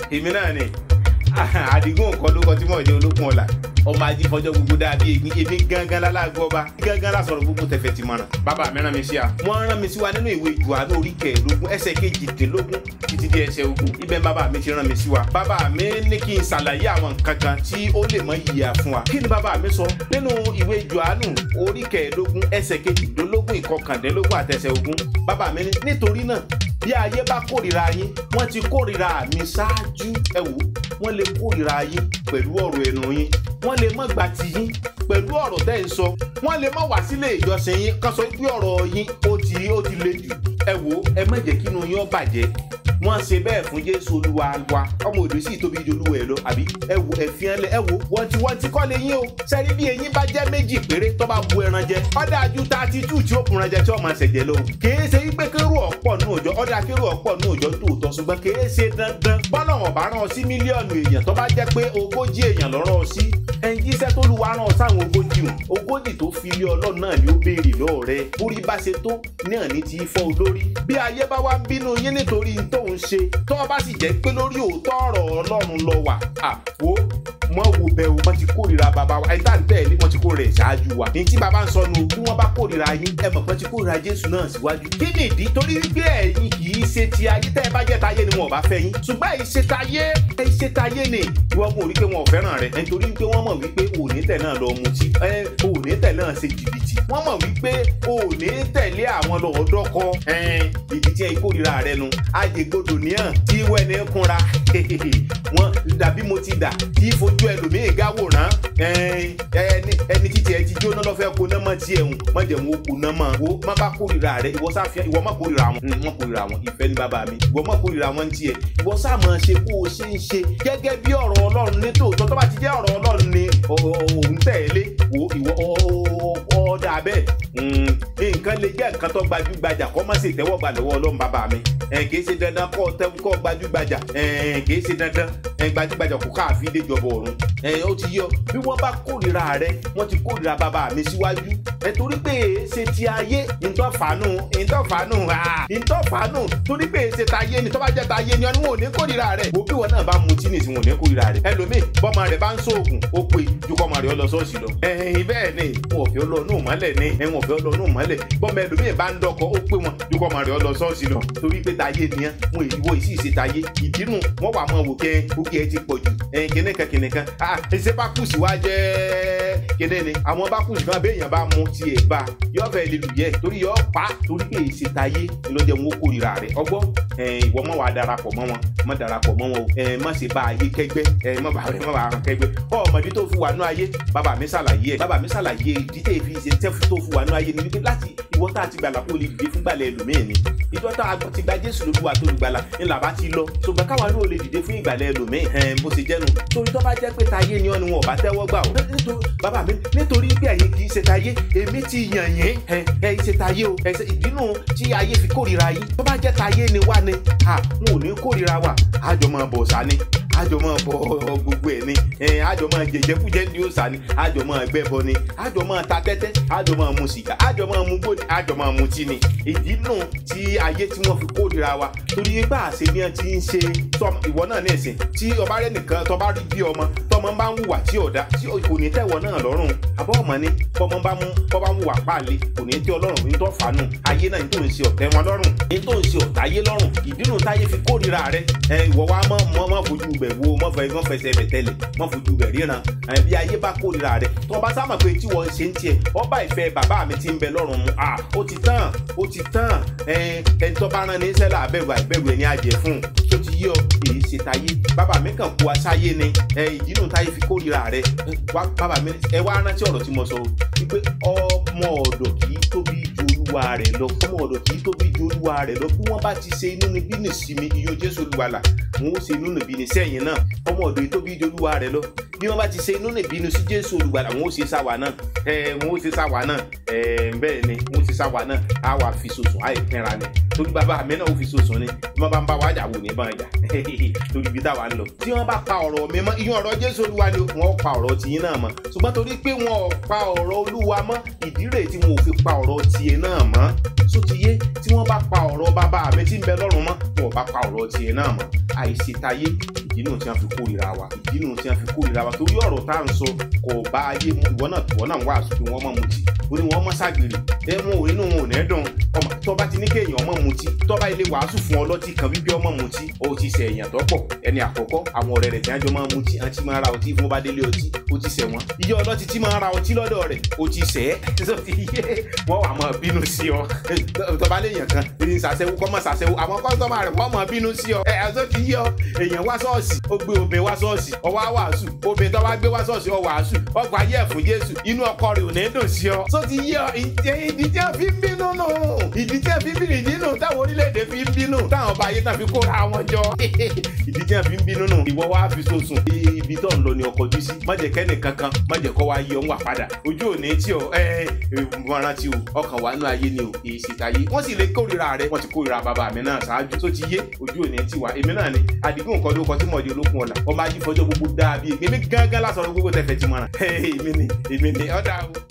èmi náà ni àdìgún nǹkan ló kọ tí mò ń jẹ olókun ọ̀la ọmọ ajé fọjọ́ gbogbo dàbí èmi èmi gángan lálágbó ọba gángan lásọ̀rọ̀ gbogbo tẹ̀fẹ̀ ti mọ̀ràn bàbá mi rán mi sí a wọ́n rán mi sí wa nínú ìwé Jòhánù orí kẹẹ̀ẹ́dógún ẹsẹ̀ kejìdínlógún títí dé ẹsẹ̀ ogún ibẹ̀ bàbá mi ti rán mi sí wa bàbá mi ní kí n ṣàlàyé àwọn nǹkan kan tí ó lè mọ yíya fún wa kí ni bàbá mi sọ nínú ìwé Jòhánù orí kẹẹ̀ẹ́dógún ẹsẹ̀ kejìdínlógún ìkọkàndínlógún àtẹsẹ̀ ogún bàbá mi ní nítorí náà bí ayé bá kórìíra yín wọ́n ti kórìíra mi ṣáájú ẹ wò wọ́n lè kórìíra yín pẹ̀lú ọ̀rọ̀ ẹnu yín wọ́n lè má gbà tì yín pẹ̀lú ọ̀rọ̀ tẹ́ ń sọ wọ́n lè má wá sílé ìjọsìn yín kán sọ pé ọ̀rọ̀ yín ó ti ó ti le jù ẹ wò ẹ má jẹ́ kínú yín ó bàjẹ́ wọ́n ṣe bẹ́ẹ̀ fún jésù olúwa wa ọmọ òdò sì tóbi ju olúwa ẹ lọ àbí ẹ wo ẹ̀fín ẹlẹ ẹ wo wọ́n ti wọ́n ti kọ́ lé yín o sẹ́ni bí eyín bá jẹ́ méjì péré tó bá bu ẹran jẹ ọ̀dà ju thirty two tí ó kun ẹran jẹ tí ó máa ṣẹ̀jẹ̀ lọ. kìí ṣe wípé kérò ọ̀pọ̀ nù òjò ọ̀dà kérò ọ̀pọ̀ nù òjò tòótọ́ ṣùgbọ́n kìí ṣe dandan bọ́lá wọn bá rán ọ sí mílíọ̀nù èèyàn tó bá jẹ́ pé ogójì èèyàn lọ́rọ̀ ọ sí ẹnjíṣẹ́ tó lu wa rán ọ sáwọn ogójì hùn ogójì tó fi lé ọlọ́run náà ni ó béèrè lọ́ọ̀ rẹ orí bá ṣe tó náà ní ti fọ́ olórí bí ayé bá wá ń bínú yín nítorí tóun ṣe tó bá sì jẹ́ pé lórí òótọ́ ọ̀rọ̀ ọlọ́run lọ wà àpò mọ wo bẹ̀rù wọn ti kórìíra bàbá wa ẹni tá n tẹ̀lé wọn ti kórìíra ẹ̀ ṣáájú wa ní tí bàbá ń sọ nù bí wọ́n bá kórìíra yín ẹ mọ̀ pé ti kórìíra jésù náà síwájú. kí ni ìdí torí wípé ẹ̀yin kì í ṣe ti ayé tẹ́ ẹ bá jẹ́ tayé ni wọn ò bá fẹ́ yín ṣùgbọ́n ẹ̀yin ṣe tayé ẹ̀yin ṣe tayé ni ìwọ kò rí pé wọn ò fẹ́ràn rẹ nítorí wípé wọ́n mọ̀ wípé òní tẹ̀ náà lọ mutí òní tẹ̀ náà ṣe jìbìtì wọ́n mọ̀ wípé òní tẹ̀lé àwọn lọ́ọ̀dọ́kọ ibi tí ẹ kórìíra rẹ nu àjẹgbọdọ̀ níyàn tí wẹ́ni kúnra wọn dàbí mo ti dà tí fojú ẹlòmíì gáwòrán ẹni títí ẹ ti jóná lọ́fẹ́ kó náà mọ̀ tiẹ̀ hùn mọ̀ jẹ̀ wọn kó náà mọ̀ wo má bá kórìíra rẹ ìwọ sáfíà ìwọ má kórìíra wọn wọn kórìíra wọn ìfẹ́ ní bàbá mi ìwọ má kórìíra wọn tiẹ̀ ìwọ sáà máa ṣe bó o ṣe ń ṣe gẹ́gẹ́ bí ọ̀rọ̀ ọlọ́run ní tòótọ́ tó bá ti jẹ́ ọ̀rọ̀ ọlọ́run ni òun tẹ̀lé wo ìwọ ọ̀ọ́dà bẹ́ẹ̀ nǹkan lè jẹ́ nǹkan tó gbajúgbajà kọ́ má ṣe tẹ́wọ́gbà lọ́wọ́ ọlọ́run bàbá mi kì í ṣe dandan kọ́ kọ́ gbajúgbajà kì í ṣe dandan gbajúgbajà kò káàfin déjọba ọ̀run ó ti yọ bí wọ́n bá kórìíra rẹ wọ́n ti kórìíra bàbá mi síwájú ẹ torí pé ṣe ti ayé ntọ́fàánù ntọ́fàánù ntọ́fàánù torí pé ṣe ta ayé ni tó bá jẹ́ ta ayé ni wọn ò ní kórìíra rẹ wo bí wọn náà bá mutí ní ìsìn wọn ò ní kórìíra rẹ ẹlòmíì bọ́mọ rẹ bá ń sóògùn ó pé ju kọ́mọ rẹ ọ lọ sọ́ọ̀sì lọ ẹ̀hìn bẹ́ẹ̀ ni wọn ò fi ọlọ́ọ̀nù mọ́lẹ̀ ní ẹ̀wọ̀n ò fi ọlọ́ọ̀nù mọ́lẹ̀ bọ́mọ ẹlòmíì bá ń dọkọ ó pé wọn ju kọ́mọ rẹ ọ lọ sọ́ọ̀sì lọ torí pé ta ayé nìyẹn wọn èyí wo ìsì ìsì ta ayé ìdínú wọn wà mọ́ wò kẹ́ òkè ẹ ti pọ̀ jù ẹ̀yìn kìnìkan kìnìkan ah ẹsẹ̀ bá kùsì wá jẹ́ kéde ni àwọn bá kùsì kan béèyàn bá mu tiẹ̀ bá yọ fẹ́ lè lù yẹ torí yọ pa torí pé èsì tayé lọ́jọ́ wọn kó ìra rẹ̀ ọgbọ́ ìwọ mọ̀ wá darapọ̀ mọ́ wọn mọ̀ darapọ̀ mọ́ wọn o má ṣe bá ayé kẹgbẹ́ mọ̀ bá rẹ̀ mọ̀ bá rẹ̀ kẹgbẹ́ ọmọdé tó fi wà nú ayé bàbá mi ṣàlàyé ẹ̀ bàbá mi ṣàlàyé ìdí tẹ̀ fi ṣe tẹ́fù tó fi wà nú ayé ni wípé láti ìwọ tá a ti gbàlà kó lè dìde fún gbàlẹ̀ ẹlòmíì ni ìjọ tá a ti gba Jésù lóluwà tó lùgbàlà ńlá bá ti lọ ṣùgbọ́n káwa ló lè dìde fún ìgbàlẹ̀ ẹlòmíì bó ṣe jẹ́nu torí tó bá jẹ́ pé tayé ni ọ́ ni wọn ò bá tẹ́wọ́ gbà ó nítorí bàbá mi nítorí pé ẹ̀yin kì í ṣe tayé èmi ti yàn yín ẹ ẹ ṣe tayé o ẹ ṣe ìdínú tí ayé fi kórìíra yín tó bá jẹ́ tayé ni wá ni à wọn ò ní kórìíra wa àjọ máa bọ̀ sá ni àjọ máa bọ gbogbo ẹ̀ ni àjọ máa jẹjẹkújẹ ní òòsà ni àjọ máa gbẹ́bọ ni àjọ máa ta tẹ́tẹ́ àjọ máa mu sìgá àjọ máa mu gbòdì àjọ máa mu tí ni ìdí nù tí ayé tí wọ́n fi kórìíra wa torí nígbà àṣẹ bí wọ́n ti ń ṣe ìwọ náà ní ìsìn tí ọba rẹ nìkan tọba rí bí ọmọ tọmọ bá ń hùwà tí ọ̀dà tí kò ní tẹ̀wọ́ náà lọ́rùn àbọ̀ ọmọ ni bọ́mọ bá mú bọ́ bá ń hùwà páàlì kò ní tẹ́ ọlọ́run ní tó fàánù ayé náà ní tó ń ṣe ọ̀tẹ̀ wọn lọ́rùn ní tó ń ṣe ọ̀tá ayé lọ́rùn ìdínú táyé fi kórìíra rẹ ìwọ wa mọ mọ mọ fojú bẹ̀ wo mọ fẹ́ mọ fẹsẹ̀ bẹ̀ tẹ́lẹ̀ mọ fojú bẹ̀ ríran bí ayé bá kórìíra rẹ tó bá sábà pé tí wọ́n ṣe ń tiẹ̀ ọba ìfẹ́ bàbá mi ti ń bẹ lọ́rùn mu à ó ti tán ó ti tán ẹni tó bá rán ní sẹ́lá àbẹ̀wò àìbẹ̀wò ẹni àjẹ fún un tó ti yí ọ èyí ṣe táyé bàbá mi kàn kó aṣáyé ni ìdínú táyé fi kórìíra rẹ bàbá mi ẹ wá rántí ọ̀rọ̀ tí mo sọ wípé ọmọ ọ̀dọ̀ kì í tóbi ju olúwa rẹ̀ lọ ọmọ ọ̀dọ̀ kì í tóbi ju olúwa rẹ̀ lọ bí wọ́n bá ti ṣe inú níbí nìsinmi iyọ̀ jésù olúwalà wọn ó ṣe inú níbí ní sẹ́yìn náà ọmọ ọ̀dọ̀ yìí tóbi ju olúwa rẹ̀ lọ bí wọ́n bá ti ṣe inú níbí ní sí jésù olúwalà wọn ó ṣe sáwà náà ẹ wọn ó ṣe sáwà náà ẹ bẹ́ẹ̀ ni wọn ó ṣe sáwà náà á wà fi sòsùn á ìpínra ni torí bàbá mi náà ó fi sòsùn ni bí wọ́n bá ń bá wájà wò ní báyà torí ibi táwa ń lọ tí wọ́n bá pa ọ̀rọ̀ mi mọ́ iyún ọ̀rọ̀ jésù olúwa ni wọ́n pa ọ̀rọ̀ tiyín náà mọ́ ṣùgbọ́n torí pé wọn ò pa ọ̀rọ̀ olúwa mọ́ ìdí rèé tí wọn ò fi pa ọ̀rọ̀ tiẹ̀ náà mọ́ sótìyé tí wọ́n bá pa ọ̀rọ̀ bàbá mi tí ń bẹ lọ́rùn mọ́ wọn ò bá pa ọ̀rọ̀ tiẹ̀ náà mọ́ àìsètayé ìdí ìdínú tí wọ́n fi kórìíra wa ìdínú tí wọ́n fi kórìíra wa torí ọ̀rọ̀ tá à ń sọ kò bá ayé mu ìwọ náà ìwọ náà wà àsùn pé wọ́n mọ̀ mutí ó ní wọ́n mọ̀ ságbèrè ẹ wọn ò inú wọn ò ní dùn ọmọ tó bá ti ní kéèyàn ọmọ mutí tó bá ilé wàásù fún ọlọ́tí kan bíbí ọmọ mutí ó ti ṣe èèyàn tó pọ̀ ẹni àkọ́kọ́ àwọn ọ̀rẹ́ rẹ̀ tí wọ́n jọ máa mutí àti máa ra ọtí fún bá délé ọtí ó ti ṣẹ̀ wọ́n iye ọlọ́tí tí máa ra ọtí lọ́dọ̀ rẹ̀ ó ti ṣẹ̀ ẹ́ tó ti yé wọ́n wà máa bínú sí ọ tó bá léèyàn kan ní sàṣẹ́wó kọ́ mọ̀ sàṣẹ́wó àwọn kọ́sọ́mà rẹ̀ wọ́n máa bínú sí ọ ẹ̀ ẹ̀ tó ti yé ọ èèyàn wá ṣọ́ọ̀ṣì ó gbé obìnrin wá ṣọ́ọ̀ṣì ọwọ́ wàásù obìnrin tó bá gbé wá ṣọ́ọ̀ṣì ọ wàásù ọgbà ayé ẹ̀ fún Jésù inú ọkọ rẹ̀ ò ní dùn sí ọ tó ti yé ọ ìdí tí a fi ń bínú nù ìdí tí a fi ń bínú ìdí nù táwọn orílẹ̀-èdè fi ń bínú táwọn ọba ayé náà fi kóra wọn jọ ìdí tí a fi ń bínú nù ìwọ wá fi sọsùn ibi tó ń lọ ní ọkọ̀ ojú sí má jẹ́ kẹ́nì kankan má jẹ́ kọ́ wá yí ọ ń wà padà ojú ò ní tí ọ ẹ ẹ rántí o ọkàn wà nínú ayé ni o èyí sì táyé wọ́n sì lè kórìíra rẹ wọ́n ti kórìíra bàbá mi náà ṣáájú tó ti yé ojú ò ní tí wà èmi náà ni àdìgún nǹkan ló kọ tí mọ̀ọ́dí olókun ọ̀la ọmọ ajífọjọ́ gbogbo dáa bíi èmi gángan lásán gbogbo tẹ̀fẹ̀ ti mọ̀ràn èmi ni èmi ni ọ̀dà o.